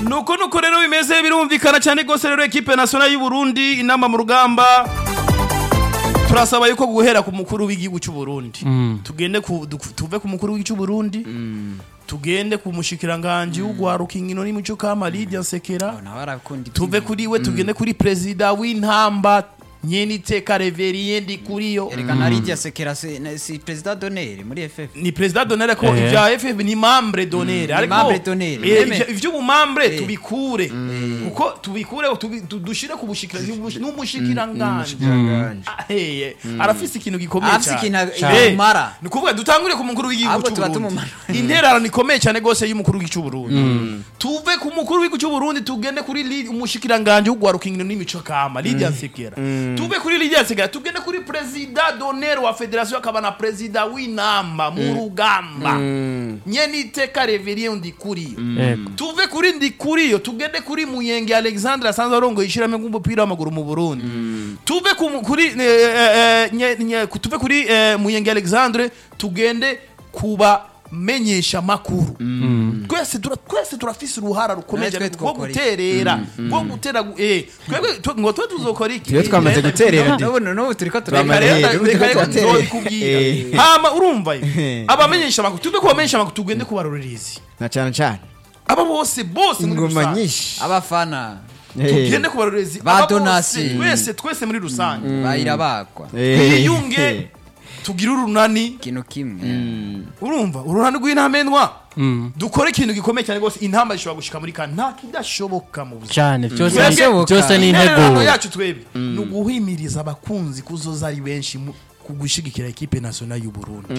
nuko nuko rero bimeze birumvikana cyane rwose rero ekipe nationale y'u Burundi inama mu rugamba turasaba yuko guhera ku mukuru w'igihugu cy'u Burundi tugende ku du- tuve ku mukuru w'igihugu cy'u Burundi tugende ku mushikiranganje w'ugwaruka inkino n'imico kama Lydia Nsekera nawe arakunda tuve kuri we tugende kuri perezida w'intamba nyeniteka reveriye ndi kuriyo erekana Lydia Sekera si na- si president d'honneur muri FF ni perezida donere ko Eh. ibya FF ni membre donere ariko membre d'honneur. eh, Meme. ivyo- ivy'ubumambre Eh. tubikure kuko tubikure tubi- tu- dushire ku bushikira n'umushikiranganje Umushikiranganje. Ah, eh, arafise ikintu gikomeye Arafise cyane ikintu Eh, kimara. ni kuvuga dutangure ku mukuru w'igihugu Ahubwo cy'u tuba Burundi tumumara. intererano ikomeye cyane gose y'umukuru w'igihugu cy'u Burundi tuve ku mukuru w'igihugu cy'u Burundi tugende kuri Li- umushikiranganje w'ugwaruka inkino n'imico kama Lydia Nsekera tuve kuri Lydia Nsekera tugende kuri perezida d'honneur wa federation akaba na perezida w'inamba mu rugamba nyene iteka reveriye ndikuriyo Yego. tuve kuri ndikuriyo tugende kuri muyenge alexandre asanzwe arongoye ishyirahamwe ry'umupira w'amaguru mu burundi tuve ku- kuri eh, eh, eh, nye- nye- ku- tuve kuri eh, muyenge alexandre tugende kuba menyesha makuru twese tura- twese turafise uruhara rukomeye Natwe cyane rwo twokora iki? guterera rwo gutera gu- eh twebwe tu- ngo twe tuzokora iki Twe twamaze Eh, guterera ndi. n'ubu n'ubu turiko reka Twamaze- rero Eh, reka ubu reka tugatera. nzobikubwira Eh. hama urumva ye abamenyesha amakuru tuve ku bamenyesha amakuru tugende ku barorerezi na cyane cyane aba bose bose muri ingoma rusange nyinshi abafana Eh, tugende ku barorerezi Ba aba bose, donasi. twese twese muri rusange bayira bakwa eh, twiyunge tugire urunani ikintu kimwe urumva urunani rw'intamenwa Mm. dukore ikintu gikomeye cyane rwose intamba zishobora gushika muri kane nta kidashoboka mu buzima cyane byose Twebwe- ni- byose ni intererano integuro yacu twebwe ni uguhimiriza abakunzi kuzoza ari benshi mu- ku gushigikira ekipe nationale y'u Burundi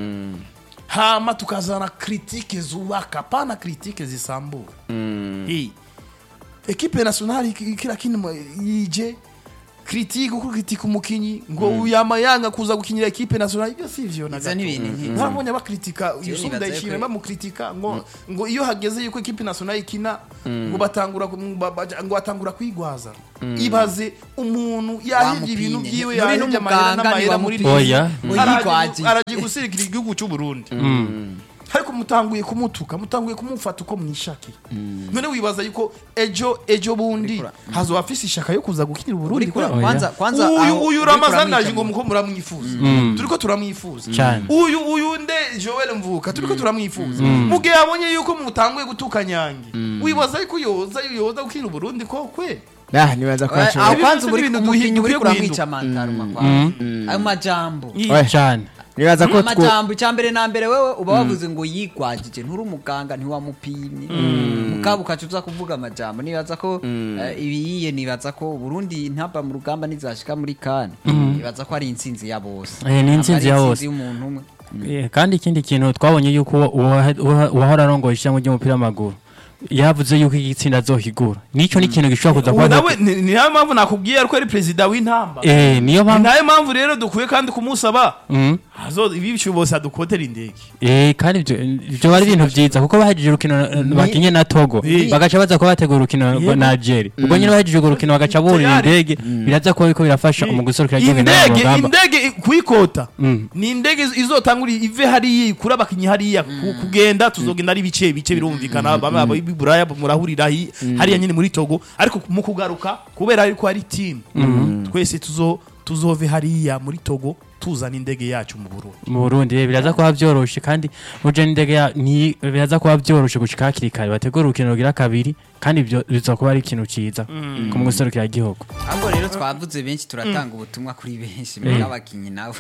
hama tukazana kritike zubaka pana kritike zisambura Eh, ekipe nationale iki- kila kintu yije kritike uko kritika umukinyi ngo uyama yanga kuza gukinira ekipe nationale ibyo sivyo na Ivyo gato. ni ibintu nk'ivyo. ntabonye bakritika Jewe Yusuf nibaza Ndayishimiye yuko- bamukritika ngo ngo iyo hageze yuko ekipe nationale ikina ngo batangura ku- ba- baja- ngo batangura kwigwaza ibaze umuntu yahevye ibintu Wamupinye. byiwe Muri yahevye amahera n'umuganga n'amahera muri ntiwamupinye. Oya. Ngo yigwaje. aragiye gusirikira igihugu cy'u Burundi ariko mutanguye kumutuka mutanguye kumufata uko mwishakiye none wibaza yuko ejo ejo bundi hazoba afise ishaka yo kuza gukinira Burundi Urikura- kubera- kwanza kwanza uyu aho uyu uriko ramazani uramwica aje ngo mu- muko muramwifuza turiko turamwifuza Cyane. uyu uyu nde Joel Mvuka turiko turamwifuza mugihe abonye yuko mutanguye gutuka nyange wibaza yuko yoza yoza gukinira Burundi ko kwe ah nibaza ko aho ashobora Ibi kwanza byose uri ni ibintu umukinyi dukwiye uri kuramwica guhinduka. amantaruma kwanza ayo majambo cyane nibaza ko two amajambo icya mbere na mbere wewe uba wavuze ngo yigwajije nturi umuganga ntiwamupimye mukaba ukaca uza kuvuga amajambo nibaza ko eh, ibiyiye nibaza ko Burundi ntaba mu rugamba nizashika muri kane nibaza ko ari intsinzi ya bose Eh, ni intsinzi Ntabwo ya ari bose. y'umuntu umwe Eh, kandi ikindi kintu twabonye yuko uwa- uwa- uwa- uwahora arongoye ishyirahamwe ry'umupira w'amaguru yavuze yuko iki gitsinda azohigura nicyo ni ikintu gishobora kuza ubu kuba nawe ni ni nayo mpamvu nakubwiye ariko ari perezida w'intamba eh niyo ni mpamvu nayo mpamvu rero dukwiye kandi kumusaba Mm. hazo ibi bicu bose adukotera indege Eh kandi ibyo ibyo bari ibintu byiza kuko bahejeje urukino eh, bakinye na Togo Eh. bagaca baza kuba bategura urukino Yego. na Algeria ubwo nyine bahejeje urwo rukino bagaca burira Tayari. indege biraza kuba biriko birafasha mu gusorokera igihugu mu indege rugamba indege kuyikota Mm. ni indege izotangura ive hariya ikura abakinyi hariya ku- kugenda tuzogenda ari bice bice birumvikana bamwe aba b'iburaya murahurira hi- hariya nyine muri togo ariko mu kugaruka kubera ariko hari team twese tuzo tuzove hariya muri togo tuzana indege yacu mu burundi mu Burundi eh, biraza kuba byoroshe kandi uje n'indege ya ni biraza kuba byoroshe gushika hakiri kare bategura urukino rugira kabiri kandi ibyo biza kuba ari ikintu ciza ku mu gusorokera igihugu ahubwo rero twavuze benshi turatanga ubutumwa kuri benshi muri abakinyi nabo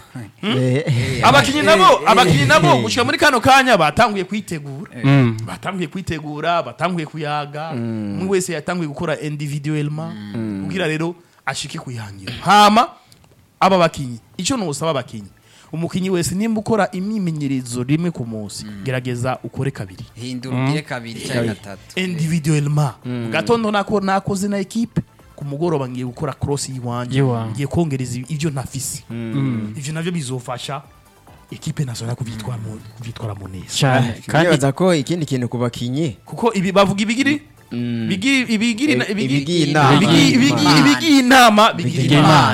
Eh, abakinyi nabo eh, eh, abakinyi nabo eh. gushika muri kano kanya batanguye kwitegura Mm. batanguye kwitegura batanguye kuyaga umwe wese yatanguye gukora individuellement kugira rero ashike kuyihangira hama aba bakinyi icyo nusaba abakinyi umukinyi wese nimba ukora imyimenyerezo rimwe ku munsi gerageza ukore kabiri hindura ugire kabiri cyangwa gatatu individuellement mu gatondo nako nakoze na ekipe ku mugoroba ngiye gukora cross y'iwanje Y'iwanje. ngiye kongereza ibyo ntafise ivyo navyo bizofasha ekipe nationale kuvyitwara mu- kuvyitwaramo neza cyane kandi nibaza ko ikindi kintu ku bakinyi kuko ibi bavuga ibigiri bigi ibigiri Ibi- ibigi- ibigiye inama. ibigi- ibigi- Imana. ibigiye inama bigira bigira imana imana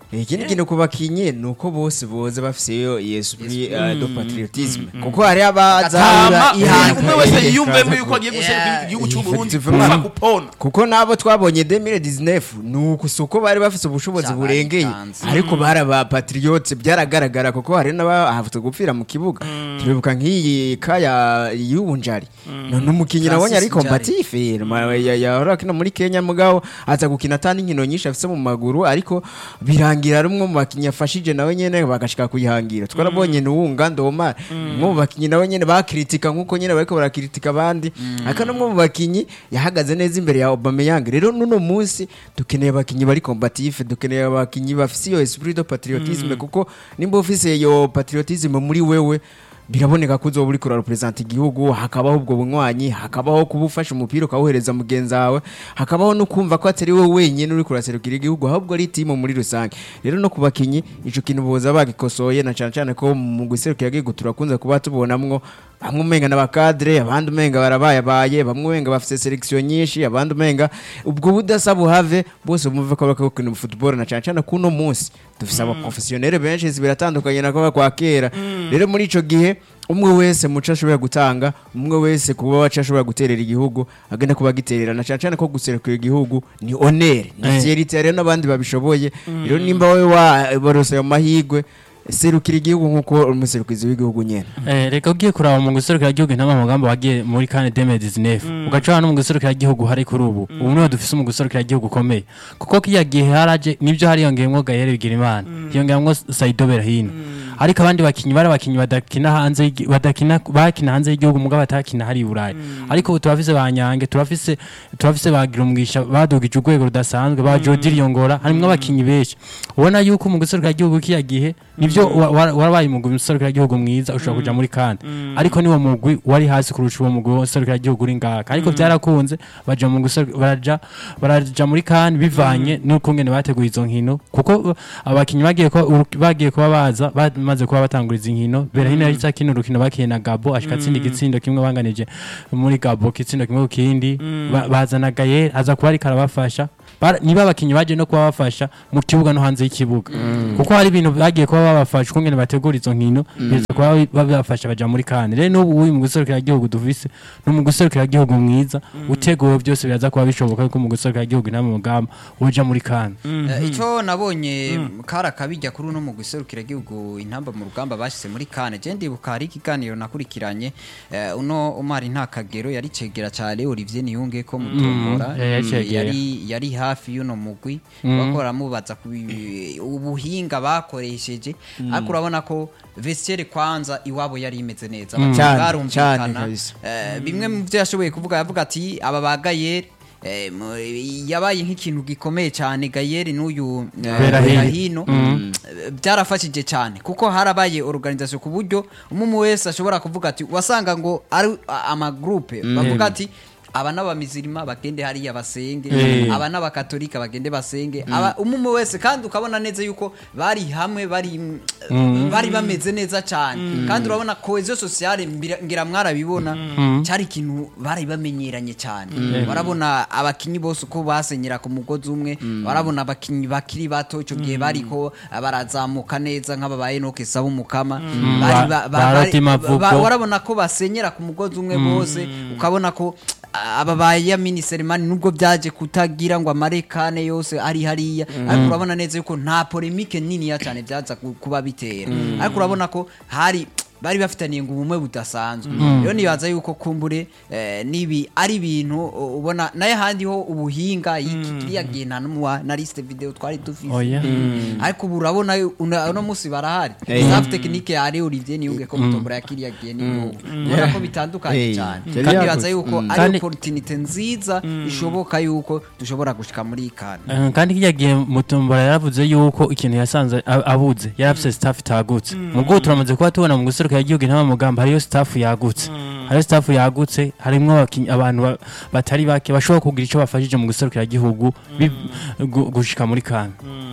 ikindi kintu ku bakinyi ni uko bose boza bafise iyo esprit uh, de patriotisme kuko hari abaza hama ihanga. umwe wese yiyumvemo yuko agiye guserukira igihugu cy'u Burundi Effectivement. kuva kupona kuko nabo twabonye 2019 ni uku si uko bari bafise ubushobozi Cyaba burengeye bitanze. ariko bari aba patriote byaragaragara kuko hari n'abahavutse gupfira mu kibuga turibuka nk'iyi kaya y'ubunjari none umukinnyi nabonye ari Francis Njari. combatif ma- ya- yahora akina muri Kenya mugabo aza gukina atandi inkino nyinshi afise mu maguru ariko birangira ari umwe mu bakinnyi yafashije nawe nyene bagashika kuyihangira twarabonye nuwunga ndoma umwe mu bakinnyi nawe nyene bakritika nkuko nyene bariko barakritika abandi ariko n'umwe mu bakinnyi yahagaze neza imbere ya Aubameyang rero nuno munsi dukeneye abakinnyi bari combatif dukeneye abakinnyi bafise iyo esprit de patriotisme kuko nimba ufise iyo patriotisme muri wewe biraboneka ko uzoba uriko urarepresenta igihugu hakabaho ubwo bunywanyi hakabaho kuba ufashe umupira ukawuhereza mugenzi wawe hakabaho no kumva ko atari wowe wenyine uriko uraserukira igihugu ahubwo ari timu muri rusange rero no ku bakinyi ico kintu boza bagikosoye na cane cane ko mu guserukira igihugu turakunze kuba tubonamwo bamwe umenga n'abakadre abandi umenga barabayabaye bamwe umenga bafise selection nyinshi abandi umenga ubwo budasa buhave bose bumve ko bariko gukina football na cane cane kuno munsi dufise abaprofessionnel benshi zibiratandukanye nako kwa kera rero muri ico gihe umwe wese muco ashobora gutanga umwe wese kuba wacu ashobora guterera igihugu agenda kuba agiterera na cane cane ko guserukira igihugu ni honere ni Eh. fierite rero n'abandi babishoboye rero nimba wowe wabarose ayo mahigwe serukira igihugu nk'uko umuserukizi w'igihugu nyene Eh, reka ugiye kuraba mu guserukira igihugu intama mugambo wagiye muri kane deme dizinefu ugaca no mu guserukira igihugu hari kuri ubu ubu niho dufise mu guserukira igihugu ukomeye kuko kiya gihe haraje nibyo hariyongeyemwo gayere bigira imana hiyongeyemwo saido berahino ariko abandi bakinyi bari abakinyi badakina hanze y'igi- badakina bakina hanze y'igihugu mugabo batakina hari i burayi ariko ubu turafise ba nyange turafise turafise ba girumwisha badugije urwego rudasanzwe ba jodiri yongora harimwo abakinyi benshi ubona yuko mu guserukira igihugu kiya gihe nibyo wa- wa- warabaye umugwi userukira igihugu mwiza ushobora kuja muri kane ariko niwo mugwi wari hasi kurusha uwo mugwi userukira igihugu uri ngaka ariko byarakunze baja mu guseru- baraja baraja muri kane bivanye n'ukungene bateguye izo nkino kuko uh, abakinyi bagiye kuba uru- bagiye kuba baza bamaze kuba batangura izi nkino berahino yari kino urukino bakiye na Gabo ashika atsinda igitsindo kimwe banganije muri Gabo igitsindo kimwe ku kindi Ba- bazana Gaye aza kuba ariko arabafasha Bara- niba abakinyi baje no kuba bafasha mu kibuga no hanze y'ikibuga kuko hari ibintu bagiye kuba babafasha ukungene bategura izo nkino biza kuba babafasha baja muri kane rero n'ubu uri mu guserukira igihugu dufise no mu guserukira igihugu mwiza uteguwe byose biraza kuba bishoboka ko mu guserukira igihugu nta mugamba uja muri kane Eh, icyo nabonye kari akabijya kuri uno mu guserukira igihugu intamba mu rugamba bashyize muri kane je ndibuka hari ikiganiro nakurikiranye eh, uno umari nta kagero yari cegera cyane Olivier Niyunge ko mutombora eh, yari cegera. yari yari hafi y'uno mugwi bakora mubaza ku bi- ubuhinga bakoresheje ariko urabona ko vestiaire kwanza iwabo yari imeze neza abakinnyi Cyane, barumvikana cyane kabisa. Eh, bimwe mu byo yashoboye kuvuga yavuga ati aba ba Gayeri eh, mu- yabaye nk'ikintu gikomeye cyane Gayeri n'uyu eh, Berahino. Berahino eh, byarafashije cyane kuko harabaye organisation ku buryo umwe wese ashobora kuvuga ati wasanga ngo ari a- amagroupe bavuga ati aba n'abamizirima bagende hariya basenge Eh. aba n'abakatolika bagende basenge aba umwe wese kandi ukabona neza yuko bari hamwe bari bari bameze neza cyane kandi urabona cohesion sociale mbira- ngira mwarabibona cyari ikintu bari bamenyeranye cyane barabona abakinyi bose uko basenyera ku mugozi umwe barabona abakinyi bakiri bato icyo gihe bariko barazamuka neza nk'aba ba Enoch Saba umukama Bari ba- ba- ba bari- Rotima ba- Vugo. ba- warabona ko basenyera ku mugozi umwe bose ukabona ko ah, aba ba Yamini Selemani nubwo byaje kutagira ngo amarekane yose ari hariya ariko urabona neza yuko nta polemique nini ya cyane byaza ku- kuba bitera ariko urabona ko hari bari bafitaniye ngo ubumwe budasanzwe rero nibaza yuko kumbure eh, nibi ari ibintu u- ubona naye handi ho ubuhinga y'iki kiriya gihe nta n'umuwa na liste video twari dufise oya ariko ubu urabona yu- una- uno munsi barahari Eh. staff technique ya Ari Olivier Niyunge ko mutombora ya kiriya gihe ni ubu ubona ko bitandukanye Eh, cyane yari kandi yaguze. baza yuko ari Kandi- opportunity nziza ishoboka yuko dushobora gushika muri iyi kane Eh, kandi kijya gihe mutumbura yaravuze yuko ikintu yasanze a- abuze yari afise staff itagutse mu bwo turamaze kuba tubona mu guserukira igihugu intama mugamba hariyo staff yagutse hariyo staff yagutse harimwo abakinyi- abantu ba- batari bake bashobora kugira ico bafashije mu guserukira igihugu bi- gu- gushika muri kane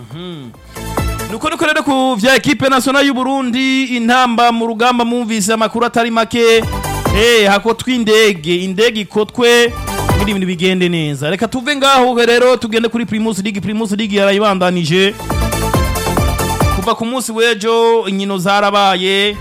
nuko niko rero ku vya ekipe nationale y'u Burundi intamba mu rugamba mumvise amakuru atari make eh hakotwa indege indege ikotwe kugira ibintu bigende neza reka tuve ngaho rero tugende kuri Primus League Primus League yarayibandanije kuva ku munsi w'ejo inkino zarabaye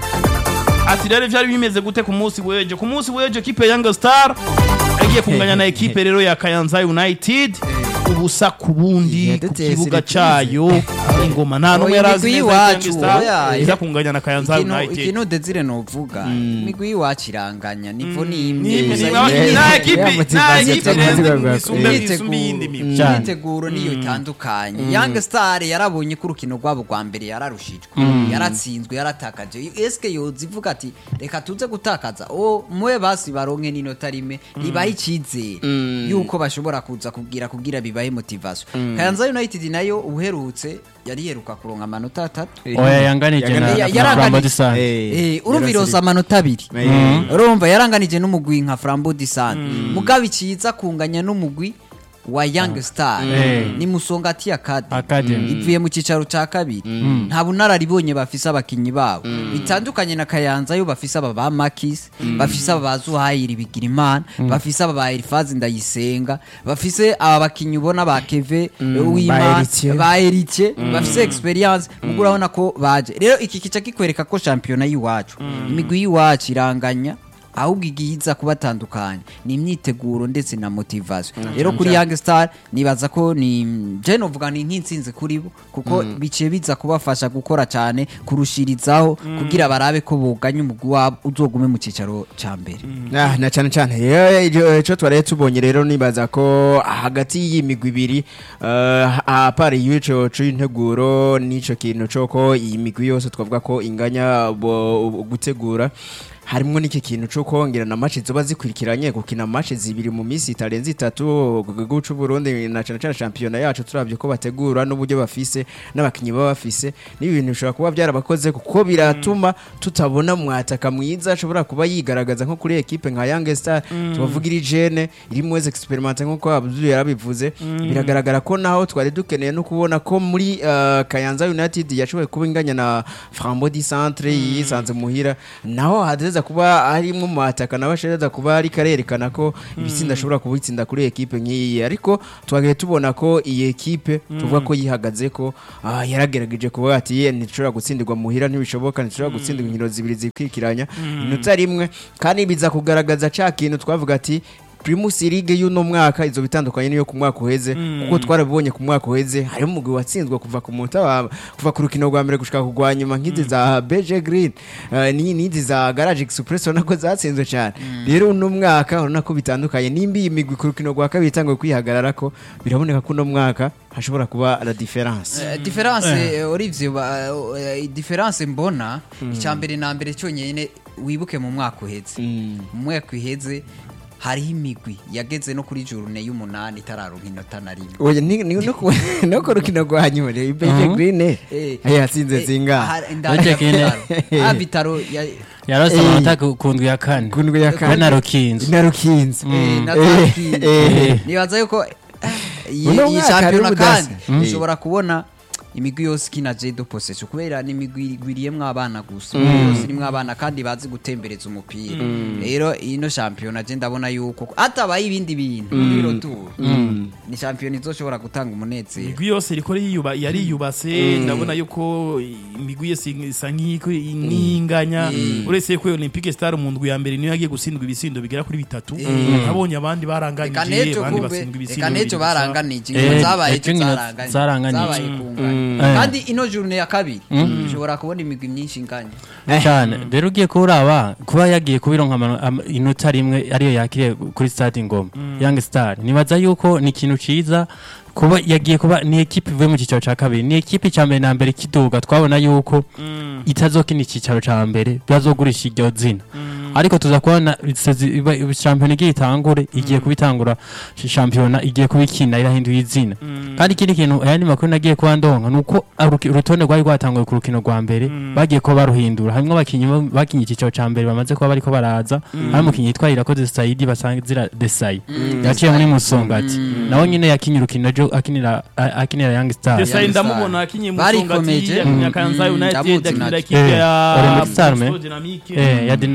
ati rero byari bimeze gute ku munsi w'ejo ku munsi w'ejo ekipe ya Young Star yagiye kunganya na ekipe rero ya Kayanza United ubusa ku bundi ku Yaduteye kibuga surprise. cayo ingoma nta n'umwe Oya, yari azi imigwi neza ko y'iwacu, Young Star oya, iza kunganya na Kayanza ikintu United ikintu Desire novuga imigwi y'iwacu iranganya nivo ni imwe Ni- gusa ni- imwe- ni- nta ekipe- ya nta motivation ekipe cyangwa rero bwa- isumbe- Imyiteguro- isumbe iyindi migwi Cyane. imyiteguro niyo itandukanye young star yarabonye ko urukino rwabo rwa mbere yararushijwe yaratsinzwe yaratakaje eske yoza ivuga ati reka tuze gutakaza o mwe basi baronke n'inota rimwe ribahe icyizere yuko bashobora kuza kubwira kugira bibahe motivation kayanza united nayo uherutse yari yeruka kuronka amanota atatu oya yanganije na Ya- na yaranganije- Flambeau du Centre. Eh, Eh, urumva yarasiri- irosa amanota abiri Eh. urumva yaranganije n'umugwi nka frambo disante mugabo ikiza kunganya n'umugwi wa young star Eh. ni musongati academy Academy. ivuye mu cyicaro cya kabiri nta bunararibonye bafise abakinyi babo bitandukanye na kayanza yo bafise aba ba makis bafise aba ba zuhayiri bigira imana bafise aba ba elifazi ndayisenga bafise aba bakinyi ubona ba keve w'imana Eritier. ba eritier bafise experience mugo urabona ko baje rero iki kica kikwereka ko shampiyona y'iwacu imigwi y'iwacu iranganya ahubwo igihiza kubatandukanya ni imyiteguro ndetse na motivation rero kuri young star nibaza ko ni je novuga ni nk'intsinzi kuri bo kuko biciye biza kubafasha gukora cyane kurushirizaho kugira barabe ko boganya umugwi wabo uzogume mu cyicaro ca mbere Ah, na cyane cyane rero icyo- icyo twari tubonye rero nibaza ko hagati y'imigwi ibiri uh, apara y'icyo c'integuro n'icyo kintu cyo ko iyi migwi yose twavuga ko inganya bo- gutegura harimo n'iki kintu cyo kongera na match ziba zikurikiranye gukina match zibiri mu minsi itarenze itatu guca Burundi na cyane cyane shampiyona yacu turabye ko bategura n'uburyo bafise n'abakinyi baba bafise n'ibi bintu bishobora kuba byarabakoze kuko biratuma tutabona mwataka mwiza ashobora kuba yigaragaza nko kuri ekipe nka Young Star tubavuga iri jene irimo experiment nkuko Abdul yarabivuze biragaragara ko naho twari dukeneye no kubona ko muri uh, Kayanza United yashoboye kuba inganya na Frambo di Centre yisanze muhira naho hadeza kuba harimo mwataka nawe ashobora kuba ari karerekana ko ibitsinda ashobora kubitsinda kuri ekipe nk'iyi ariko twagiye tubona ko iyi ekipe tuvuga ko yihagaze ko ah, yaragerageje kuba ati "Ye, ntishobora gutsindirwa muhira ntibishoboka ntishobora gutsindirwa inkino zibiri zikwikiranya inota rimwe kandi biza kugaragaza ca kintu twavuga ati Primus League y'uno mwaka izo bitandukanye niyo ku mwaka uheze kuko twarabibonye ku mwaka uheze harimo umugwi watsinzwe kuva ku munota wa kuva ku rukino rwa mbere gushika ku rwa nyuma nk'izi za BG Green eh, ni n'izi za Garage Express urabona ko zatsinzwe cyane rero uno mwaka urabona ko bitandukanye nimba iyi migwi ku rukino rwa kabiri itanguye kwihagarara ko biraboneka ko uno mwaka hashobora kuba la difference Eh, difference eh, Olivier ba- eh, difference mbona icya mbere na mbere cyonyine wibuke mu mwaka uheze mu mwaka uheze hariho imigwi yageze no kuri jurune y'umunani itararonka inota na rimwe oya ni ni no ku no ku rukino rwa nyuma rero BG Green eh Eh, yatsinze eh, zinga hari- ndani ya Uretse kene- Vitaro. Ah, Vitaro ya- yarose Eh. amanota ku ku ndwi ya kane kundwe ya we na rukinzo na rukinzo eh, na Eh, Tarkini. eh. nibaza yuko eh, iyi Uno iyi mwaka shampiyona ari kandi ubudasa. ushobora kubona imigwi yose ikina jedo possession kubera ni imigwi igwiriyemwo abana gusa imigwi yose irimwo abana kandi bazi gutembereza umupira rero ino shampiyona je ndabona yuko hatabaye ibindi bintu muri roturu ni shampiyona izoshobora gutanga umunezero imigwi yose iriko yiyuba yariyubase ndabona yuko imigwi yose isa nk'iko n'inganya uretse ko Olympique Star mu ndwi ya mbere niyo yagiye gutsindwa ibisindo bigera kuri bitatu nabonye abandi reka baranganije nejo abandi kumbe batsindwa ibisindo reka nejo bibiri gusa. baranganije Eh, ingo zabaye ejo inkino zaranganije zaranganije. zabaye kunganya Eh. kandi ino journée ya kabiri ushobora kubona imigwi myinshi inganya cyane rero ugiye kuraba kuba yagiye kubironka amano- ama- inota rimwe ariyo yakiriye kuri stade ngoma young star nibaza yuko ni ikintu ciza kuba yagiye kuba ni ekipe ivuye mu cyicaro cya kabiri ni ekipe cya mbere na mbere kiduga twabona yuko itazokina icyicaro cya mbere byazogurisha iryo zina ariko tuza kubona sezi- iba- iba- shampiyona igiye itangure igiye kubitangura shampiyona igiye kubikina irahinduye izina kandi ikindi kintu ayandi makuru nagiye kuba ndonka ni uko aruki- urutonde rwari rwatanguye ku rukino rwa mbere bagiye kuba baruhindura harimo abakinnyi bo- bakinye icyicaro cya mbere bamaze kuba bariko baraza hari umukinnyi yitwa irakoze sayidi basanzira desayi yaciye muri musongati nawe nyine yakinye urukino ejo akinira a- akinira young star Desailly Young Star. ndamubona akinye mu Barikomeje. Songati yakinye Mm. Kayanza Mm. United Ndamuzi akinira nacyo. ikipe Eh, ya Olympic Star, me. Expo Dynamique. Eh, ya din- uko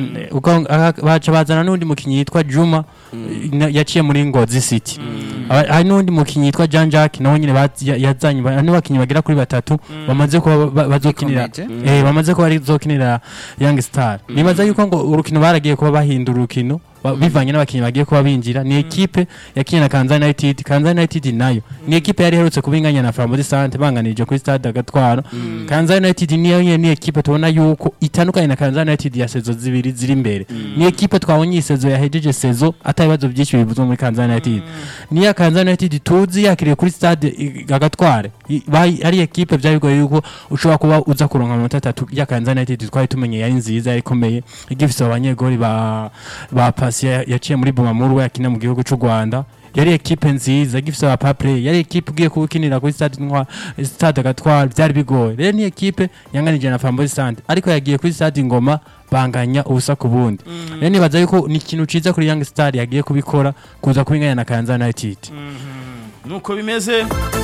Aka- aka- baca bazana n'undi mukinnyi yitwa Juma na- yaciye muri Ngozi City Aba- hari n'undi mukinnyi yitwa Jean Jacques nawe nyine baz- ya- yazanye ba- ni bakinnyi bagera kuri batatu bamaze kuba ba- bazokinira Bikomeje. eh bamaze kuba bazokinira Young Star nibaza yuko ngo urukino baragiye kuba bahindura urukino ba- bivanye n'abakinnyi bagiye kuba binjira ni ekipe yakinnye na Kanzani United Kanzani United nayo ni ekipe yari iherutse kubinganya na Flambeau Sante banganije kuri stade Agatwaro Kanzani United niyo nyene ni ekipe tubona yuko itandukanye na Kanzani United ya sezo zibiri ziri imbere ni ekipe twabonye iyi sezo yahejeje sezo atabibazo byinshi bivuzwe muri Kanzani United niya Kanzani United tuzi yakiriye kuri stade i- Agatware I- bayi- ari ekipe byari bigoye yuko ushobora kuba uza kuronka amanota atatu ya Kanzani United twari tumenye yari nziza yari ikomeye igifise abanyegori ba ba pasi ya- yaciye muri Bumamuru yakina mu gihugu cy'u Rwanda yari ekipe nziza gifise aba papre yari ekipe ugiye kukinira kuri stade ntwa stade Agatware byari bigoye rero ni ekipe yanganije na Flambeau Sante ariko yagiye kuri stade Ngoma banganya ubusa ku bundi rero nibaza yuko ni ikintu ciza kuri Young Star yagiye kubikora kuza kubinganya na Kanzani United nuko bimeze